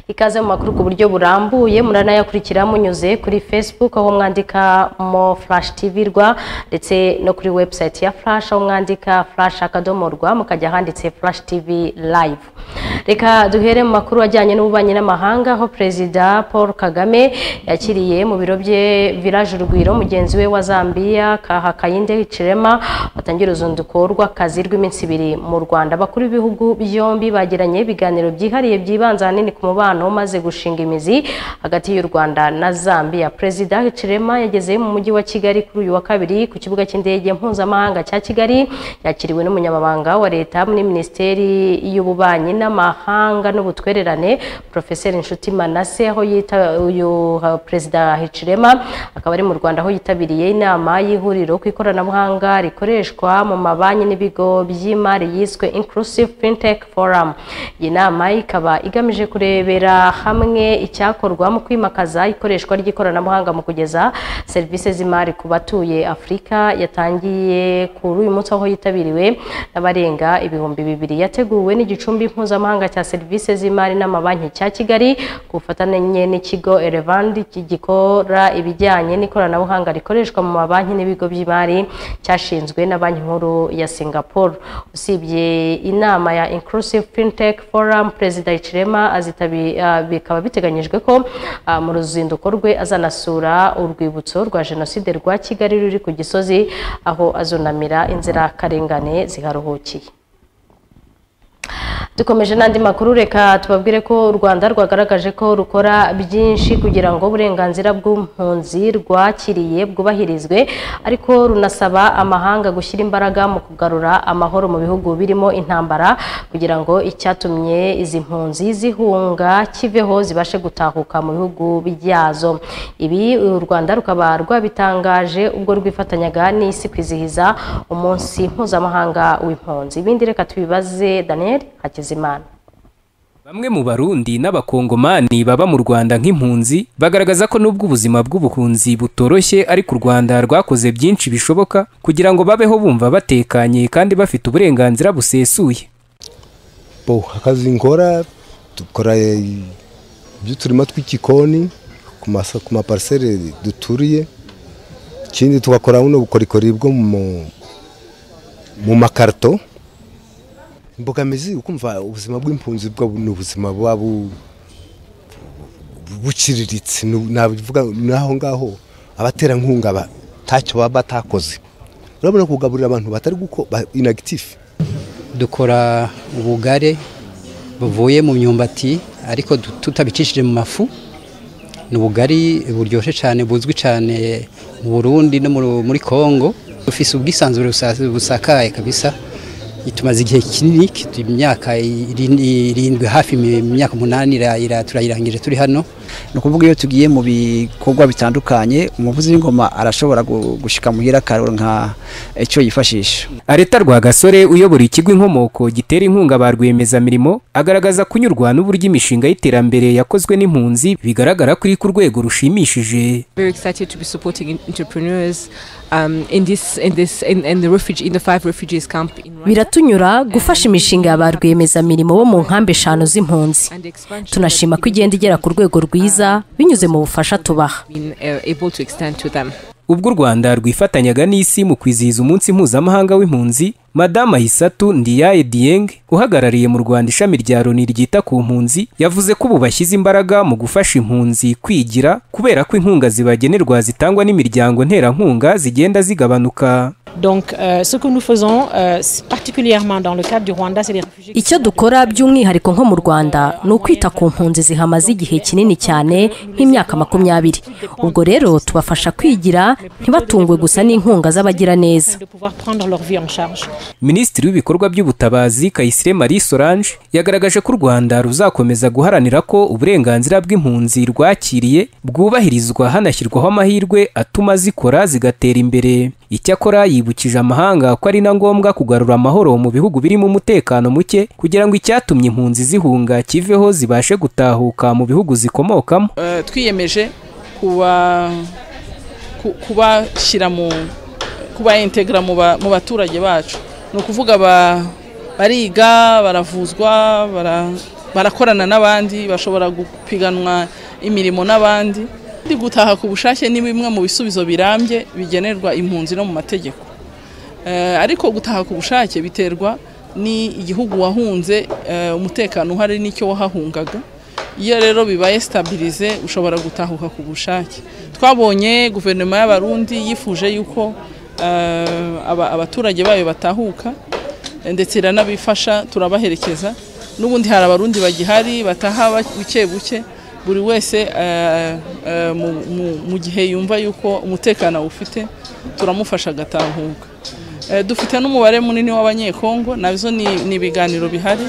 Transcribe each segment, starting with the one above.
ikaze mu makuru ku buryo burambuye muranayakurikira munyuze kuri facebook aho mwandika mo flash tv rwa ndetse no kuri website ya flash aho mwandika flash akadomo rwa mukajya ahanditse flash tv live reka duhere mu makuru ajyanye n'ububanyi n'amahanga aho perezida paul kagame yakiriye mu biro bye village urugwiro mugenzi we wa zambiya kaha kayinde chirema batangira uruzinduko rw'akazi rw'iminsi ibiri mu rwanda abakuru b'ibihugu byombi bagiranye ibiganiro byihariye byibanze ahanini ku mubano umaze gushinga imizi hagati y'u rwanda na zambiya perezida hichirema yageze mu mujyi wa kigali kuri uyu wa kabiri ku kibuga cy'indege mpuzamahanga cya kigali yakiriwe n'umunyamabanga wa leta muri minisiteri y'ububanyi n'amahanga n'ubutwererane profeseri nshuti manase aho yita uyu uh, perezida hichirema akaba ari mu rwanda aho yitabiriye inama y'ihuriro ku ikoranabuhanga rikoreshwa mu mabanki n'ibigo by'imari yiswe inclusive fintech forum iyi nama ikaba igamije kurebera hamwe icyakorwa mu kwimakaza ikoreshwa ry'ikoranabuhanga mu kugeza serivisi z'imari ku batuye afurika yatangiye kuri uyu munsi aho yitabiriwe n'abarenga ibihumbi bibiri yateguwe n'igicumbi mpuzamahanga cya serivisi z'imari n'amabanki cya kigali ku bufatanye n'ikigo elevandi gikora ibijyanye n'ikoranabuhanga rikoreshwa mu mabanki n'ibigo by'imari cyashinzwe na banki nkuru ya singapore usibye inama ya inclusive fintech forum perezida Hichilema azitabi bikaba biteganyijwe ko ah, mu ruzinduko rwe azanasura urwibutso rwa jenoside rwa kigali ruri ku gisozi aho azunamira inzirakarengane ziharuhukiye dukomeje n'andi makuru reka tubabwire ko u rwanda rwagaragaje ko rukora byinshi kugira ngo uburenganzira bw'impunzi rwakiriye bwubahirizwe ariko runasaba amahanga gushyira imbaraga mu kugarura amahoro mu bihugu birimo intambara kugira ngo icyatumye izi mpunzi zihunga kiveho zibashe gutahuka mu bihugu byazo ibi u rwanda rukaba rwabitangaje ubwo rwifatanyaga n'isi kwizihiza umunsi mpuzamahanga w'impunzi ibindi reka tubibaze daniel hakiza Hakizimana Bamwe mu Barundi n'Abakongomani baba mu Rwanda nk'impunzi bagaragaza ko nubwo ubuzima bw'ubuhunzi butoroshye ariko u Rwanda rwakoze byinshi bishoboka kugira ngo babeho bumva batekanye kandi bafite uburenganzira busesuye. Bo akazi nkora dukora by'uturima tw'igikoni ku masa ku maparsele duturiye ikindi tugakora buno bukorikori bwo mu mu makarito imbogamizi ukumva ubuzima bw'impunzi ni ubuzima buba buciriritse navuga n'aho ngaho abaterankunga ntacyo baba batakoze urabona kugaburira abantu batari guko inagitifu dukora ubugare buvuye mu myumbati ariko tutabicishije mu mafu ni ubugari buryoshye cyane buzwi cyane mu burundi no muri congo dufise ubwisanzure busakaye kabisa tumaze igihe kinini imyaka irindwi hafi imyaka umunani turayirangije turi hano ni ukuvuga iyo tugiye mu bikorwa bitandukanye umuvuzi w'ingoma arashobora gushyika muhira akarura nka icyo yifashisha Areta Rwagasore uyobora ikigo inkomoko gitera inkunga ba rwiyemezamirimo agaragaza kunyurwa n'uburyo imishinga y'iterambere yakozwe n'impunzi bigaragara ko iri ku rwego rushimishije very excited to be supporting entrepreneurs um, in this in this in, in the refugee in the five refugees camp in Rwanda biratunyura gufasha imishinga ya ba rwiyemezamirimo bo mu nkambi eshanu z'impunzi and the expansion tunashima ko igenda igera ku rwego rwiza binyuze mu bufasha tubaha been uh, able to extend to them. Ubwo u Rwanda rwifatanyaga n'isi mu kwizihiza umunsi mpuzamahanga w'impunzi Madama Hisatu Ndiyaye Dieng uhagarariye mu Rwanda ishami rya Loni ryita ku mpunzi yavuze ko ubu bashyize imbaraga mu gufasha impunzi kwigira kubera ko inkunga zibagenerwa zitangwa n'imiryango nterankunga zigenda zigabanuka Donc, euh, ce que nous faisons, euh, c'est particulièrement dans le cadre du Rwanda, c'est les réfugiés. qui icyo dukora by'umwihariko nko mu rwanda ni ukwita ku mpunzi zihamaze igihe kinini cyane nk'imyaka makumyabiri ubwo rero tubafasha kwigira ntibatungwe gusa n'inkunga z'abagiraneza sont de pouvoir prendre leur vie en charge. Minisitiri w'ibikorwa by'ubutabazi Kayisire Marie Solange yagaragaje ko u Rwanda ruzakomeza guharanira ko uburenganzira bw'impunzi rwakiriye bwubahirizwa hanashyirwaho amahirwe atuma zikora zigatera imbere. Icyakora yibukije amahanga ko ari na ngombwa kugarura amahoro mu bihugu birimo umutekano muke kugira ngo icyatumye impunzi zihunga kiveho zibashe gutahuka mu bihugu zikomokamo. Eh, twiyemeje kuba ku- kubashyira mu kubaintegra mu ba- mu baturage bacu ni ukuvuga ba- bariga baravuzwa bara- barakorana n'abandi bashobora gupiganwa imirimo n'abandi Ndi gutaha ku bushake ni bimwe mu bisubizo birambye bigenerwa impunzi no mu mategeko Eh, ariko gutaha ku bushake biterwa ni igihugu wahunze eh, umutekano uhari n'icyo wahahungaga iyo rero bibaye stabilize ushobora gutahuka ku bushake twabonye guverinoma y'abarundi yifuje yuko eh, aba- abaturage bayo batahuka eh, ndetse iranabifasha turabaherekeza n'ubundi hari abarundi bagihari bataha ba- buke buke buri wese eh, eh, mu- mu- mu gihe yumva yuko umutekano awufite turamufasha agatahuka Eh, dufite n'umubare munini w'abanyekongo nabyo ni ni ibiganiro bihari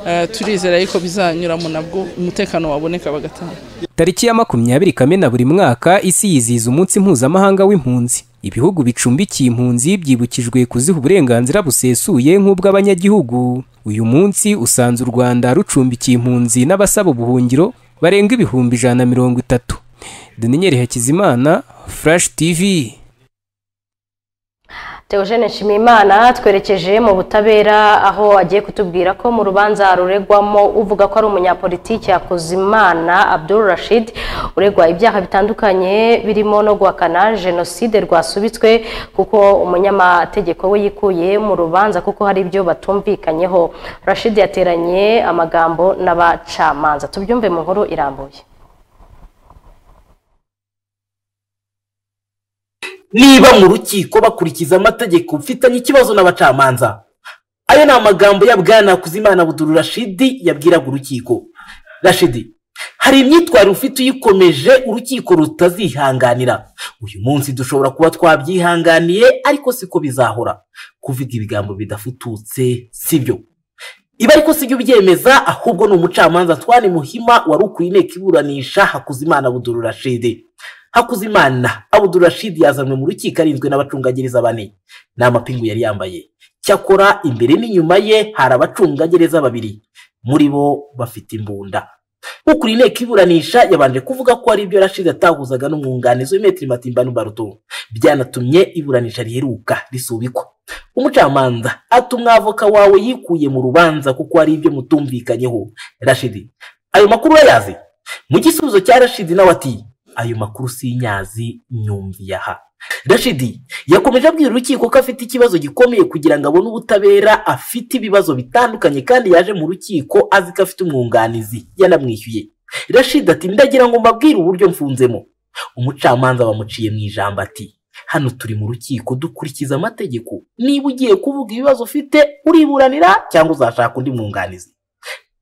Eh, turizera yuko bizanyuramo nabwo umutekano waboneka bagataha tariki ya makumyabiri kamena buri mwaka isi yizihiza umunsi mpuzamahanga w'impunzi ibihugu bicumbikiye impunzi byibukijwe kuziha uburenganzira busesuye nk'ubw'abanyagihugu uyu munsi usanze u rwanda rucumbikiye impunzi n'abasaba ubuhungiro barenga ibihumbi ijana na mirongo itatu daniel hakizimana flash tv Theogene Nshimiyimana twerekeje mu butabera aho agiye kutubwira ko mu rubanza ruregwamo uvuga ko ari umunyapolitiki Hakuzimana Abdul Rashid uregwa ibyaha bitandukanye birimo no guhakana jenoside rwasubitswe kuko umunyamategeko we yikuye mu rubanza kuko hari ibyo batumvikanyeho Rashid yateranye amagambo n'abacamanza tubyumve mu nkuru irambuye niba mu rukiko bakurikiza amategeko mfitanye ikibazo n'abacamanza ayo ni amagambo ya bwana hakuzimana buduru rashidi yabwiraga urukiko rashidi hari imyitwarire ufite uyikomeje urukiko rutazihanganira uyu munsi dushobora kuba twabyihanganiye ariko siko bizahora kuvuga ibigambo bidafututse sibyo ibi ariko sibyo byemeza ahubwo ni umucamanza twani muhima wari ukuye inteko iburanisha hakuzimana buduru rashidi hakuzimana abuduru rashidi yazanwe mu rukiko arinzwe n'abacungagereza bane nta mapingu yari yambaye cyakora imbere n'inyuma ye hari abacungagereza babiri muri bo bafite imbunda ukuriye inteko iburanisha yabanje kuvuga ko hari ibyo rashidi atahuzaga n'umwunganizi w'imetero matimbano baruto byanatumye iburanisha riheruka risubikwa umucamanza atuma avoka wawe yikuye mu rubanza kuko hari ibyo mutumvikanyeho rashidi ayo makuru urayazi mu gisubizo cya rashidi nawe ati ayo makuru si inyazi nyumviye aha rashidi yakomeje abwira urukiko ko afite ikibazo gikomeye kugira ngo abone ubutabera afite ibibazo bitandukanye kandi yaje mu rukiko azi ko afite umwunganizi yanamwishyuye rashidi ati ndagira ngo mbabwire uburyo mfunzemo umucamanza bamuciye mu ijambo ati hano turi mu rukiko dukurikiza amategeko niba ugiye kuvuga ibibazo ufite uriburanira cyangwa uzashaka undi mwunganizi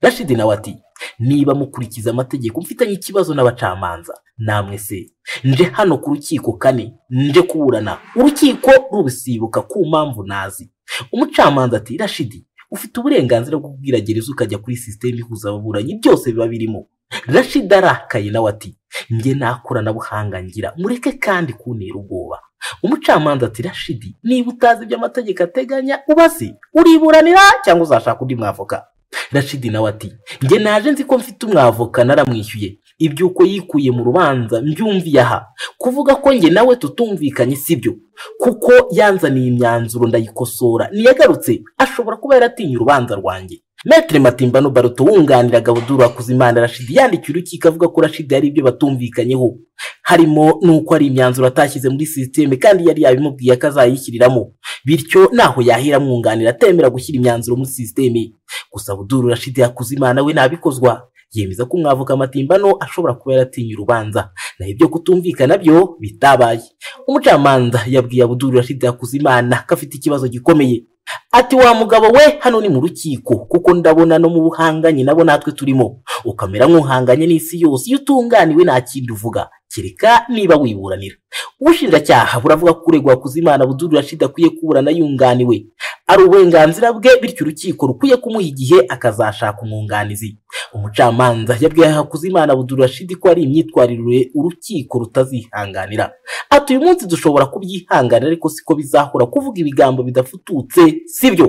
rashidi nawe ati niba mukurikiza amategeko mfitanye ikibazo n'abacamanza namwe se nje hano ku rukiko kane nje kuburana urukiko rubisibuka ku mpamvu nazi umucamanza ati rashidi ufite uburenganzira bwo kubwira gereza ukajya kuri sisiteme ihuza ababuranyi byose biba birimo rashidi arakaye nawe ati nge nta koranabuhanga ngira mureke kandi kuntera ubwoba umucamanza ati rashidi niba utazi ibyo amategeko ateganya ubaze uriburanira cyangwa uzashaka undi mwavoka rashidi nawe ati njye naje nzi ko mfite umwavoka naramwishyuye iby'uko yikuye mu rubanza mbyumviye aha kuvuga ko njye nawe tutumvikanye sibyo kuko yanzaniye imyanzuro ndayikosora ntiyagarutse ashobora kuba yaratinye urubanza rwanjye Maître Matimbano Baruto wunganira Gabuduru Hakuzimana Rashidi yandikiye urukiko avuga ko Rashidi hari ibyo batumvikanyeho harimo n'uko hari imyanzuro atashyize muri sisiteme kandi yari yabimubwiye ko azayishyiriramo bityo ntaho yahera amwunganira atemera gushyira imyanzuro muri sisiteme gusa Buduru Rashidi Hakuzimana we ntabikozwa yemeza ko umwavoka Matimbano ashobora kuba yaratinye urubanza naho ibyo kutumvikana byo bitabaye umucamanza yabwiye Buduru Rashidi Hakuzimana ko afite ikibazo gikomeye ati wa mugabo we hano ni mu rukiko kuko ndabona no mu buhanganye nabo natwe turimo ukamera nk'uhanganye n'isi yose iyo utunganiwe nta kindi uvuga kereka niba wiburanira ubushinjacyaha buravuga ko uregwa kuzimana budurira shida akwiye kuburana yunganiwe ari uburenganzira bwe bityo urukiko rukwiye kumuha igihe akazashaka umwunganizi umucamanza yabwiye hakuzimana budurira shida ko ari imyitwarire urukiko rutazihanganira ati uyu munsi dushobora kubyihanganira ariko siko bizahora kuvuga ibigambo bidafututse sibyo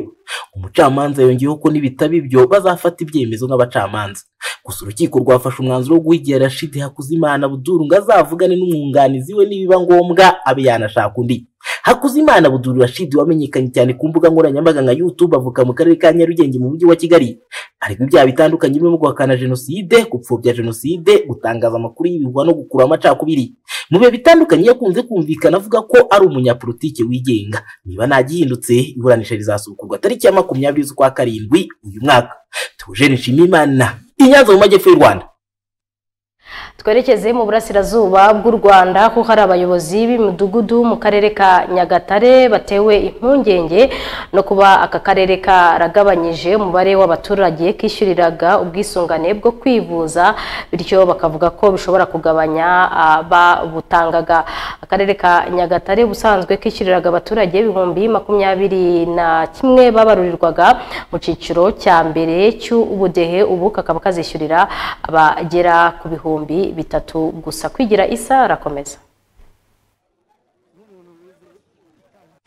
umucamanza yongeyeho ko nibitaba ibyo bazafata ibyemezo nk'abacamanza gusa urukiko rwafashe umwanzuro wo guha igihe rashidi hakuzimana buduru ngo azavugane n'umwunganizi we nibiba ngombwa abe yanashaka undi hakuzimana buduru rashidi wamenyekanye cyane ku mbuga nkoranyambaga nka youtube avuka mu karere ka nyarugenge mu mujyi wa kigali ariko ibyaha bitandukanye birimo guhakana jenoside gupfobya jenoside gutangaza amakuru y'ibigwa no gukura amacakubiri mu bihe bitandukanye yakunze kumvikana avuga ko ari umunyapolitike wigenga niba ntagihindutse iburanisha rizasubukurwa tariki ya makumyabiri z'ukwa karindwi uyu mwaka tujeni nshimimana i nyanza mu majyepfo y'u rwanda twerekeze mu burasirazuba bw'u rwanda kuko hari abayobozi b'imidugudu mu karere ka nyagatare batewe impungenge no kuba aka karere karagabanyije umubare w'abaturage kishyuriraga ubwisungane bwo kwivuza bityo bakavuga ko bishobora kugabanya ababutangaga akarere ka nyagatare ubusanzwe kishyuriraga abaturage ibihumbi makumyabiri na kimwe babarurirwaga mu cyiciro cya mbere cy'ubudehe ubu kakaba kazishyurira abagera ku bihumbi bitatu gusa kwigira isa arakomeza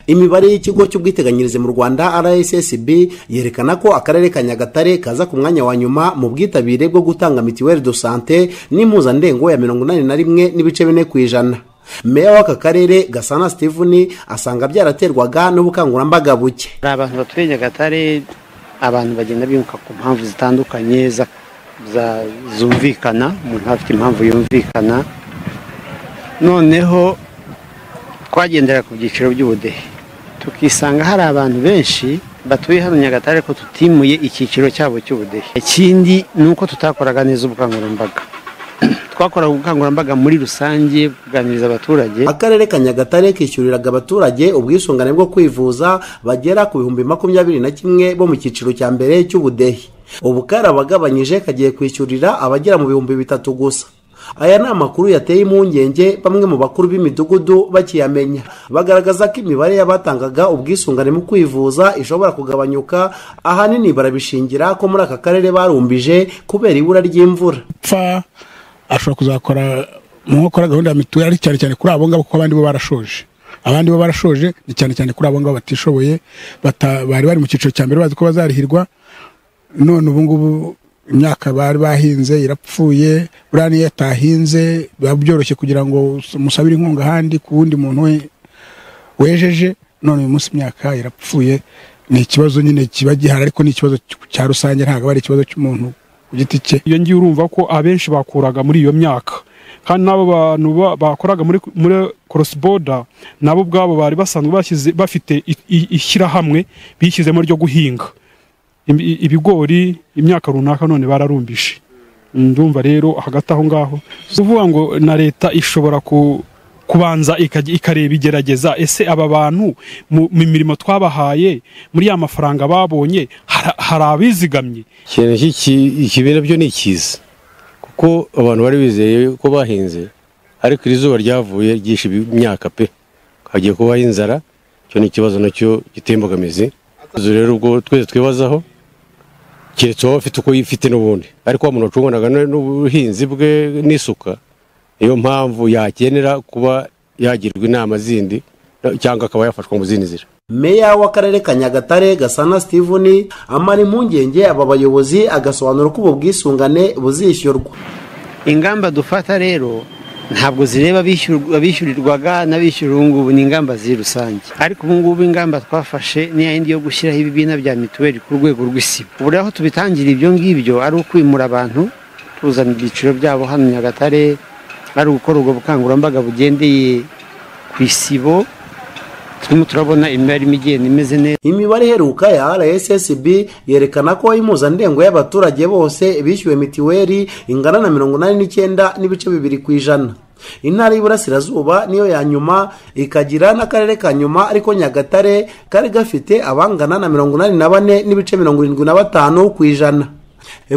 imibare y'ikigo cy'ubwiteganyirize mu rwanda rssb yerekana ko akarere ka nyagatare kaza ku mwanya wa nyuma mu bwitabire bwo gutanga mituweli do sante n'impuzandengo ya mirongo inani na rimwe n'ibice bine ku ijana meya w'aka karere gasana steveni asanga byaraterwaga n'ubukangurambaga buke hari abantu batuye nyagatare abantu bagenda bimuka ku mpamvu zitandukanye zumvikana umuntu afite impamvu yumvikana noneho twagendera ku byiciro by'ubudehe tukisanga hari abantu benshi batuye hano nyagatare ko tutimuye icyiciro cyabo cy'ubudehe ikindi ni uko tutakoraga neza ubukangurambaga twakoraga ubukangurambaga muri rusange kuganiriza abaturage akarere ka nyagatare kishyuriraga abaturage ubwisungane bwo kwivuza bagera ku bihumbi makumyabiri na kimwe bo mu cyiciro cya mbere cy'ubudehe ubu karabagabanyije kagiye kwishyurira abagera mu bihumbi bitatu gusa aya ni amakuru yateye impungenge bamwe mu bakuru b'imidugudu bakiyamenya bagaragaza ko imibare y'abatangaga ubwisungane mu kwivuza ishobora kugabanyuka ahanini barabishingira ko muri aka karere barumbije kubera ibura ry'imvura ashobora kuzakora mu nkokora gahunda ya mituweli cyane cyane kuri abo ngabo kuko abandi bo barashoje abandi bo barashoje ni cyane cyane kuri abo ngabo batishoboye bari bari mu cyiciro cya mbere bazi ko bazarihirwa none ubu ngubu imyaka bari bahinze irapfuye buriya niyo atahinze biba byoroshye kugira ngo musabire inkunga ahandi ku wundi muntu we wejeje none uyu munsi imyaka irapfuye ni ikibazo nyine kiba gihari ariko ni ikibazo cya rusange ntabwo aba ari ikibazo cy'umuntu ku giti cye iyo ngiyo urumva ko abenshi bakuraga muri iyo myaka kandi n'abo bantu bakoraga muri korosiboda nabo ubwabo bari basanzwe bafite ishyirahamwe bishyizemo ryo guhinga ibigori imyaka runaka none bararumbishe ndumva rero hagati aho ngaho si ukuvuga ngo na leta ishobora kubanza ikareba igerageza ese aba bantu mu mirimo twabahaye muri ya mafaranga babonye hari abizigamye ikintu ikibera byo ni ikiza kuko abantu bari bizeye ko bahinze ariko iri zuba ryavuye ryishe imyaka pe hagiye kubaho inzara icyo ni ikibazo nacyo giteye imbogamizi rero ubwo twese twibazaho keretse wowe ufite uko yifite n'ubundi ariko wa muntu wacunganaga n'ubuhinzi bwe n'isuka niyo mpamvu yakenera kuba yagirwa inama zindi cyangwa akaba yafashwa mu zindi nzira meya w'akarere ka nyagatare gasana steveni amara impungenge aba bayobozi agasobanura uko ubu bwisungane buzishyurwa ingamba dufata rero ntabwo zireba abishyurirwaga n'abishyura ubu ngubu ni ingamba ziri rusange ariko ubu ngubu ingamba twafashe ni yindi yo gushyiraho ibibiina bya mituweli ku rwego rw'isibo ubu rero aho tubitangira ibyo ngibyo ari ukwimura abantu tuzana ibyiciro byabo hano nyagatare ari ugukora ubwo bukangurambaga bugendeye ku isibo turimo turabona imibare imigenda imeze neza imibare iheruka ya rssb yerekana ko impuzandengo y'abaturage bose bishyuwe mitiweli ingana na mirongo inani n'icyenda n'ibice bibiri ku ijana intara y'iburasirazuba niyo ya nyuma ikagira n'akarere ka nyuma ariko nyagatare kari gafite abangana na mirongo inani na bane n'ibice mirongo irindwi na batanu ku ijana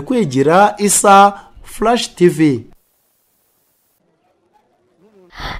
kwigira isa furashi tivi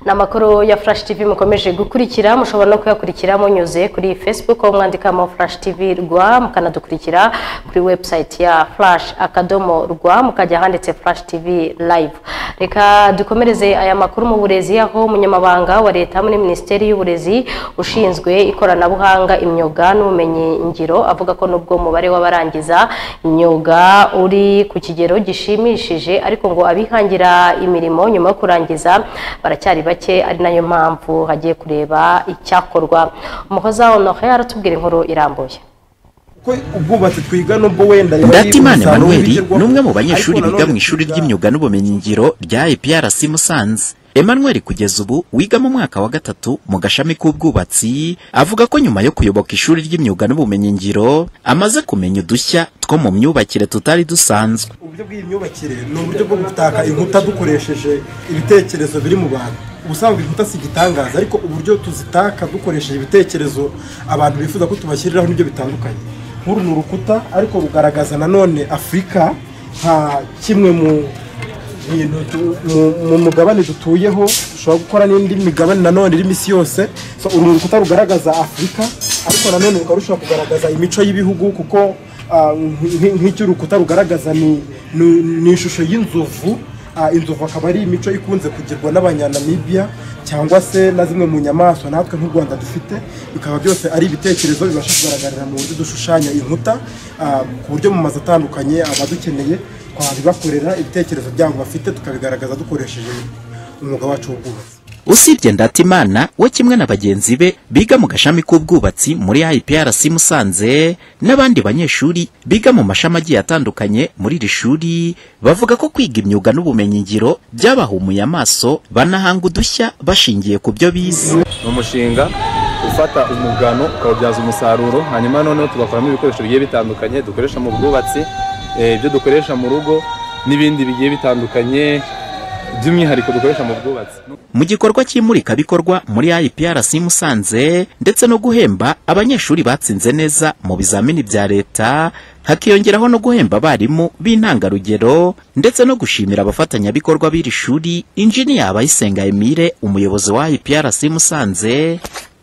ni amakuru ya furashi tivi mukomeje gukurikira mushobora no kuyakurikira munyuze kuri fesibuku aho mwandikamo furashi tivi rwa mukanadukurikira kuri webusayiti ya furashi akadomo rwa mukajya ahanditse furashi tivi layivu reka dukomereze aya makuru mu burezi aho umunyamabanga wa leta muri minisiteri y'uburezi ushinzwe ikoranabuhanga imyuga n'ubumenyi ngiro avuga ko nubwo umubare w'abarangiza imyuga uri ku kigero gishimishije ariko ngo abihangira imirimo nyuma yo kurangiza baracyari bake ari nayo mpamvu hagiye kureba icyakorwa umuhoza honore aratubwira inkuru irambuye ndatimana emmanuel ni umwe mu banyeshuri biga mu ishuri ry'imyuga n'ubumenyingiro rya iprc musanze emmanuel kugeza ubu wiga mu mwaka wa gatatu mu gashami k'ubwubatsi avuga ko nyuma yo kuyoboka ishuri ry'imyuga n'ubumenyingiro amaze kumenya udushya two mu myubakire tutari dusanzwe uburyo bw'imyubakire ni uburyo bwo gutaka inkuta dukoresheje ibitekerezo biri mu bantu ubusanzwe inkuta si igitangaza ariko uburyo tuzitaka dukoresheje ibitekerezo abantu bifuza ko tubashyiriraho n'ibyo bitandukanye nk'uru ni urukuta ariko rugaragaza nanone afurika nka kimwe mu bintu tu- mu- mu mugabane dutuyeho dushobora gukora n'indi migabane nanone irimo isi yose So, uru ni urukuta rugaragaza afurika ariko nanone rukaba rushobora kugaragaza imico y'ibihugu kuko ah, nk'i- nk'icyo urukuta rugaragaza ni- ni ni ishusho y'inzovu Ah, inzovu akaba ari imico ikunze kugirwa n'abanyanamibiya cyangwa se na zimwe mu nyamaswa natwe nk'u rwanda dufite bikaba byose ari ibitekerezo bibasha kugaragarira mu buryo dushushanya inkuta ah, ku buryo mu mazu atandukanye abadukeneye twabibakorera ibitekerezo byabo bafite tukabigaragaza dukoresheje umwuga wacu w'ubwubatsi usibye ndatimana we kimwe na bagenzi be biga mu gashami k'ubwubatsi muri iprc musanze n'abandi banyeshuri biga mu mashami agiye atandukanye muri iri shuri bavuga ko kwiga imyuga n'ubumenyingiro byabahumuye amaso banahanga udushya bashingiye ku byo bize ni umushinga ufata umugano ukawubyaza umusaruro hanyuma noneho tugakoramo ibikoresho bigiye bitandukanye dukoresha mu bwubatsi eh, ibyo dukoresha mu rugo n'ibindi bigiye bitandukanye by'umwihariko dukoresha mu bwubatsi mu gikorwa cy'imurikabikorwa muri iprc musanze ndetse no guhemba abanyeshuri batsinze neza mu bizamini bya leta hakiyongeraho no guhemba abarimu b'intangarugero ndetse no gushimira abafatanyabikorwa b'iri shuri injiniya abayisenga emile umuyobozi wa iprc musanze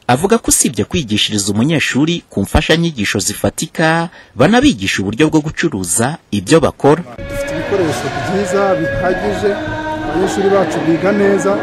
avuga ko usibye kwigishiriza umunyeshuri ku mfashanyigisho zifatika banabigisha uburyo bwo gucuruza ibyo bakora ibikoresho byiza bihagije abanyeshuri bacu biga neza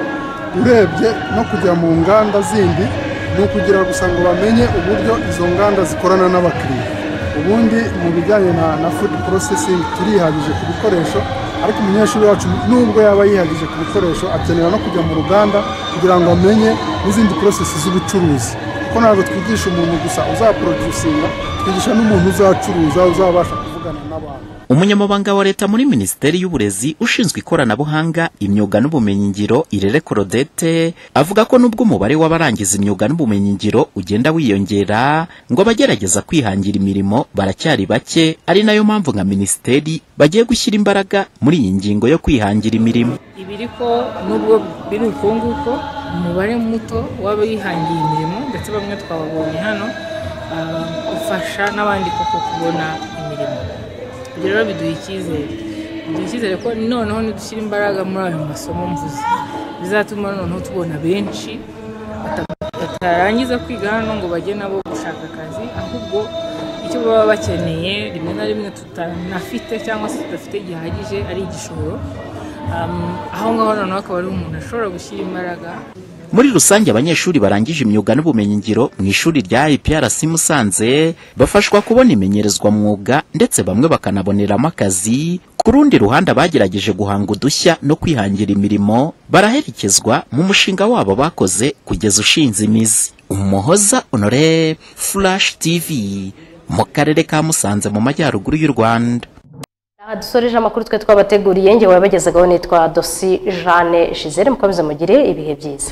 urebye no kujya mu nganda zindi ni ukugira gusa ngo bamenye uburyo izo nganda zikorana n'abakiriya ubundi mu bijyanye na, na food processing turihagije ku bikoresho ariko umunyeshuri wacu nubwo yaba yihagije ku bikoresho akenera no kujya mu ruganda kugira ngo amenye n'izindi process z'ubucuruzi kuko ntabwo twigisha umuntu gusa uzaproducinga twigisha n'umuntu uzacuruza uzabasha kuvugana n'abantu umunyamabanga wa leta muri minisiteri y'uburezi ushinzwe ikoranabuhanga imyuga n'ubumenyingiro irere korodete avuga ko nubwo umubare w'abarangiza imyuga n'ubumenyingiro ugenda wiyongera ngo abagerageza kwihangira imirimo baracyari bake ari nayo mpamvu nka minisiteri bagiye gushyira imbaraga muri iyi ngingo yo kwihangira imirimo ibiri ko nubwo biri ukunguko umubare muto w'abihangiye imirimo ndetse bamwe twababonye hano ah, ufasha n'abandi koko kubona imirimo ibyo rero biduha icyizere biduha icyizere ko noneho nidushyira imbaraga muri ayo masomo mvuze bizatuma noneho tubona benshi bata- batarangiza kwiga hano ngo bajye nabo gushaka akazi ahubwo icyo baba bakeneye rimwe na rimwe tutanafite cyangwa se tudafite gihagije ari igishoro Um, aho ngaho noneho akaba ari umuntu ashobora gushyira imbaraga muri rusange abanyeshuri barangije imyuga n'ubumenyingiro mu ishuri rya iprc musanze bafashwa kubona imenyerezwa mwuga ndetse bamwe bakanaboneramo akazi ku rundi ruhande abagerageje guhanga udushya no kwihangira imirimo baraherekezwa mu mushinga wabo bakoze kugeza ushinze imizi umuhoza honore flash tv mu karere ka musanze mu majyaruguru y'u rwanda Aha dusoreje amakuru twe twabateguriye ngewe wabagezagaho nitwa dosi jane shizere mukomeze mugire ibihe byiza